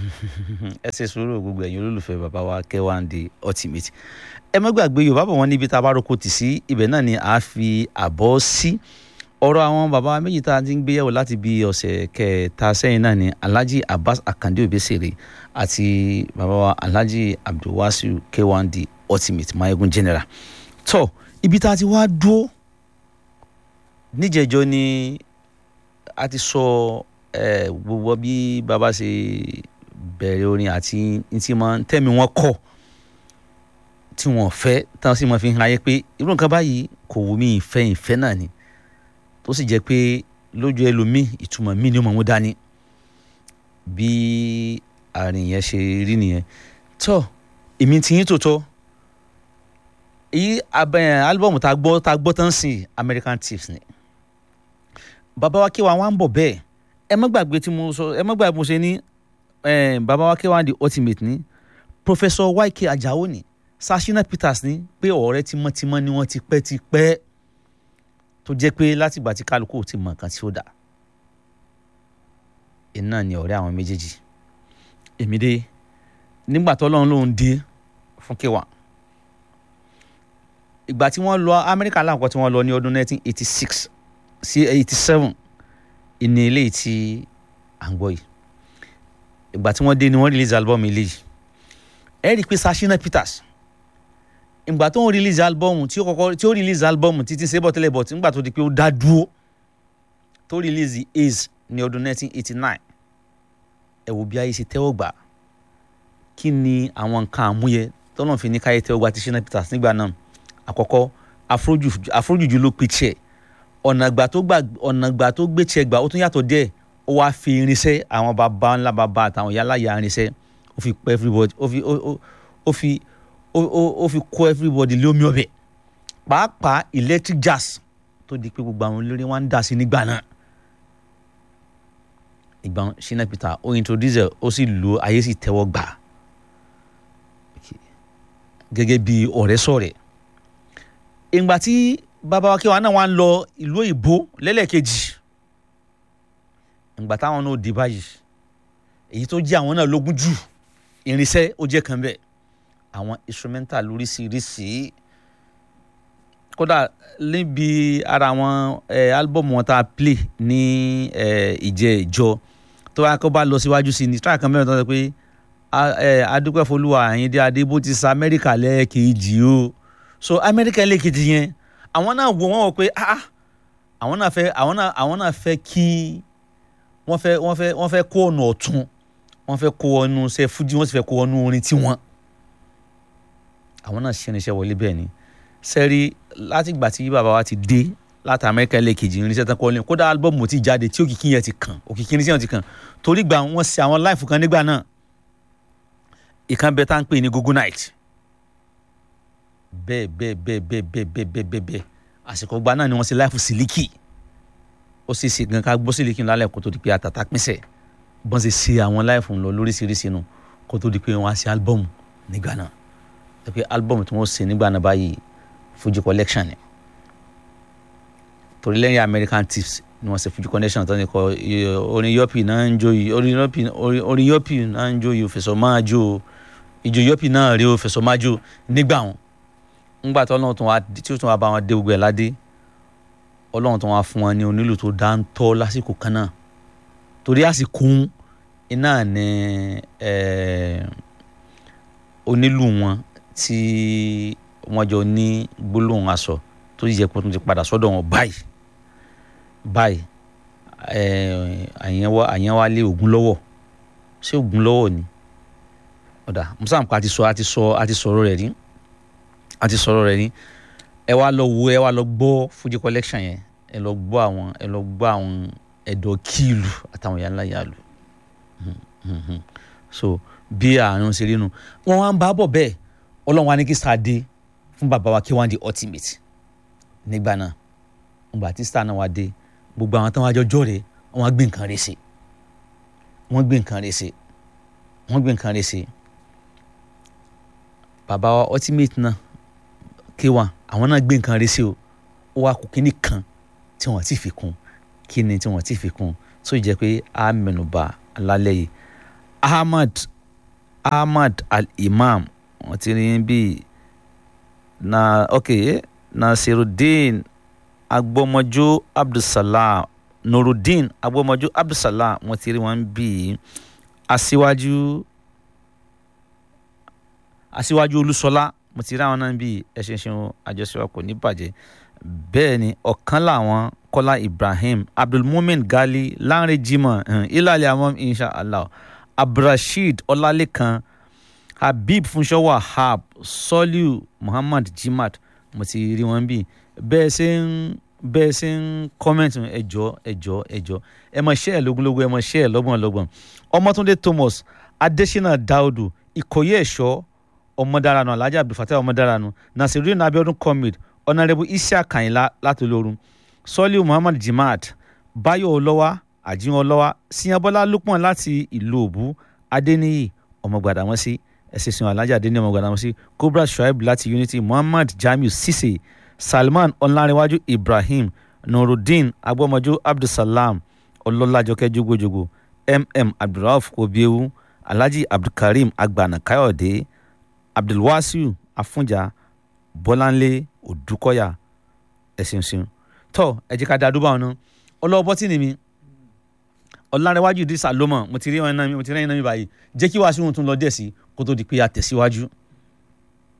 ẹ ṣe sùúrù gbogbo ẹ̀yin olólùfẹ́ bàbá wa K1 ultimate ẹ má gbàgbé yorùbá bọ̀ wọ́n níbi tá a bá roko tì sí ibẹ̀ náà ni a fi àbọ̀ sí ọ̀rọ̀ àwọn bàbá wa méjì tá a ti ń gbéyàwó láti bí ọ̀sẹ̀ kẹta sẹ́yìn náà ni Alhaji Abbas Akande Obesere àti bàbá wa Alhaji Abdulwasiu K1 ultimate mayegun general tó ibi tá a ti wá dúró níjẹ̀jọ́ ni a ti sọ ẹ gbogbo bí bàbá ṣe bẹ̀rẹ̀ orin àti ntí mọ tẹ́mi wọn kọ̀ tí wọn fẹ́ táwọn sì máa fi hàn ayé pé irú nǹkan báyìí kò wù mí ìfẹ́ ìfẹ́ náà ni tó sì jẹ́ pé lójú ẹlòmíì ìtumọ̀ mí ni ó mọ̀ mú dání bí àárín yẹn ṣe rí nìyẹn tó èmi ti yín tòótọ́ èyí abẹ́ álúbọ̀mù tá a gbọ́ tá a gbọ́ tán sí American Tips ni bàbá wa K1 wá ń bọ̀ bẹ́ẹ̀ ẹ má gbàgbé tí mo sọ ẹ má gbàgbé mo ṣe ní bàbá wa K1 ultimate ní Professor YK Ajao ní Sashina Peters ní pé ọ̀rẹ́ tímọ́tímọ́ ni wọ́n ti pẹ́ ti pẹ́ tó jẹ́ pé látìgbà tí kálukú ti mọ̀ nǹkan tí ó dà iná ni ọ̀rẹ́ àwọn méjèèjì èmi dé nígbà tó lọ́run lòún dé fún K1 ìgbà tí wọ́n lọ Amẹ́ríkà láǹkọ́ tí wọ́n lọ ní ọdún 1986 sí 87 ìní eléyìí tí à ń gbọ́ yìí ìgbà tí wọ́n dé ni wọ́n release album eléyìí ẹ rí i pé Sashina Peters ìgbà tó ń release album tí ó kọ́kọ́ tí ó release album títí sébọ̀ tẹ́lẹ̀ bọ̀ tí nígbà tó di pé ó dá dúró tó release Ace ní ọdún 1989 ẹ wo bí ayé ṣe tẹ́wọ́ gbà kí ni àwọn nǹkan àmúyẹ tọ́nà fi ní káyé tẹ́wọ́ gbà ti Shina Peters nígbà náà àkọ́kọ́ afrojuju ló pe tiẹ̀ ọ̀nà ìgbà tó gbà ọ̀nà ìgbà tó gbé tiẹ̀ gbà ó tún yàtọ̀ díẹ̀ ó wáá fi irinṣẹ́ àwọn bàbá ńlá bàbá àtàwọn ìyá láyà irinṣẹ́ ó fi pẹ́ everybody ó fi ó fi ó fi kó everybody lómi ọbẹ̀ pàápàá electric jazz tó di pé gbogbo àwọn olórí wọn ń dà sí nígbà náà ìgbà Shina Peter ó introduce ẹ ó sì lò ayé sì tẹ́wọ́ gbà gẹ́gẹ́ bí ọ̀rẹ́ sọ̀rẹ́ ìgbà tí bàbá wa K1 náà wá ń lọ ìlú òyìnbó lẹ́lẹ́kejì ìgbà táwọn náà dé báyìí èyí tó jẹ́ àwọn náà lógún jù irinṣẹ́ ó jẹ́ kan bẹ́ẹ̀ àwọn instrumental lóríṣiríṣi kódà níbi ara àwọn álbọ̀mù wọn tá a play ní ìjẹ́ ìjọ tó wá kó bá lọ síwájú sí ni tíráàkì kan mẹ́rin tó ń sọ pé adúpẹ́ folúwa Àyìndé Adébó ti sa Amẹ́ríkà lẹ́ẹ̀kejì o so Amẹ́ríkà lẹ́ẹ̀kejì yẹn àwọn náà wò wọ́n wò pé ah àwọn náà fẹ́ àwọn náà àwọn náà fẹ́ kí wọ́n fẹ́ wọ́n fẹ́ wọ́n fẹ́ kó ọ̀nà ọ̀tún wọ́n fẹ́ kó ọ̀nù ṣe fújì wọ́n sì fẹ́ kó ọ̀nù orin tiwọn àwọn náà ṣiṣẹ́ níṣẹ́ wọlé bẹ́ẹ̀ ni sẹ́rí látìgbà tí bàbá wa ti dé láti Amẹ́ríkà lẹ́ẹ̀kejì irinṣẹ́ tán kọ́ ọ́ lẹ́yìn kódà álbọ̀mù ti jáde tí òkìkí yẹn ti kàn òkìkí irinṣẹ́ yẹn ti kàn torí gbà wọ́n ṣe àwọn láìfù kan nígbà náà ìkan bẹ tá à ń pè ní Google night bẹ́ẹ̀ bẹ́ẹ̀ bẹ́ẹ̀ bẹ́ẹ̀ bẹ́ẹ̀ bẹ́ẹ̀ bẹ́ẹ̀ bẹ́ẹ̀ bẹ́ẹ̀ àsìkò gba náà ni wọ́n ṣe láìfù sílíkì ó sì ṣe gan ká gbọ́ sílíkì lálẹ́ kó tó di pé àtàtà pínṣẹ̀ bọ́n ṣe ṣe àwọn láìfù lọ lóríṣiríṣi nu kó tó di pé wọ́n á ṣe álbọ̀mù nígbà náà ẹ pé álbọ̀mù tí wọ́n ṣe nígbà náà báyìí Fuji collection ni torí lẹ́yìn American Tips ni wọ́n ṣe Fuji collection tó ní kọ orin yọ́pì náà ń jó yìí orin yọ́pì orin yọ́pì náà ń jó yìí òfẹsọ̀ máa jó ìjó yọ́pì náà rí òfẹsọ̀ máa jó nígbà wọn ńgbà tí ọlọ́run tó wá tí ó tún wá bá wọn dé gbogbo ẹ̀ ládé ọlọ́run tó wá fún wọn ní onílù tó dáńtọ́ lásìkò kan náà torí àsìkò iná ní onílù wọn tí wọ́n jọ ní gbólóhùn aṣọ tó yẹ kó tún ti padà sọ́dọ̀ wọn báyìí báyìí àyẹ̀wò lé ògún lọ́wọ́ ṣé ògún lọ́wọ́ ni ọ̀dà musa nǹkan àti sọ àti sọ àti sọ̀rọ̀ rẹ̀ rí àti sọ̀rọ̀ rẹ̀ ní ẹ wá lọ wo ẹ wá lọ gbọ́ Fuji collection yẹn ẹ lọ gbọ́ àwọn ẹ lọ gbọ́ àwọn ẹ̀dọ̀ kíìlù àtàwọn yàrá yàlù so bí àrùn ṣe rí nu wọn wá ń bá bọ̀ bẹ́ẹ̀ ọlọ́run wa ní kí star dé fún bàbá wa K1 the ultimate nígbà náà ìgbà tí star náà wá dé gbogbo àwọn táwọn àjọjọ́ rẹ̀ wọ́n gbé nǹkan rẹ̀ ṣe wọ́n gbé nǹkan rẹ̀ ṣe wọ́n gbé nǹkan rẹ̀ ṣe bàbá wa ultimate náà K1 àwọn náà gbé nǹkan rẹ̀ ṣe o ó wá kù kíní kan tí wọ́n ti fi kún kíni tí wọ́n ti fi kún tó jẹ́ pé a mẹ́nubà lálẹ́ yìí ahmad ahmad al-imam wọ́n ti rí bí na ok nasiruddin agbọmọjọ abdulsalam nurudeen agbọmọjọ abdulsalam wọ́n ti rí wọn bí aṣíwájú aṣíwájú olúṣọlá mo ti rí àwọn náà bí ẹṣinṣin àjọṣepọ̀ kò ní bàjẹ́ bẹ́ẹ̀ ni ọ̀kan làwọn kọ́lá ibrahim abdulmumin gali lanre jimoh ilàlẹ̀ àwọn inshallah abdulrasheed ọlálẹ́kan habib funṣọ́ wahab soliu muhammad jimad mo ti rí wọn bí bẹ́ẹ̀ ṣe ń bẹ́ẹ̀ ṣe ń kọ́mẹ̀ntì ẹ̀jọ́ ẹ̀jọ́ ẹ̀jọ́ ẹ mọ̀ ṣẹ́ ẹ̀ lógúnlógún ẹ mọ̀ ṣẹ́ ẹ̀ lọ́gbọ̀n lọ́gbọ̀n ọmọtúndé thomas adesina daudu ìkòyí ẹ̀ṣọ́ ọmọdaranu alhaji abdulfatah ọmọdaranu nasiruddin abiodun comrade ọ̀nàrẹ́bù isiaq kanyinla látòlórun soliu muhammad jimad bayo olọ́wà àjíwọn olọ́wà siyanbọ́lá lukman láti ìlú òbú adéníyì ọmọgbàdàmọ́sí ẹ̀sìnsìn alhaji adéníyì ọmọgbàdàmọ́sí cobra shuaib láti unity muhammad jamiu sise salman ọ̀nàrẹ́wájú ibrahim nurudeen agbọ́mọjú abdulsalam ọlọ́lájọkẹ́ jogojogo mm abdulrauf obiewu alhaji abdulkareem agbana káyọ̀dé abdulwasiu afunja bọ́láńlé òdúkọ́yà ẹ̀sìnsìn tọ́ ẹ jẹ́ ká da dúbà ọ̀nà ọlọ́wọ́ bọ́tì ni mi ọ̀làrẹ̀wájú ìdísà lómọ̀ mo ti rí ẹ̀yìn náà mi báyìí jẹ́ kí wàá sí ohun tó ń lọ díẹ̀ sí kó tó di pé a tẹ̀síwájú.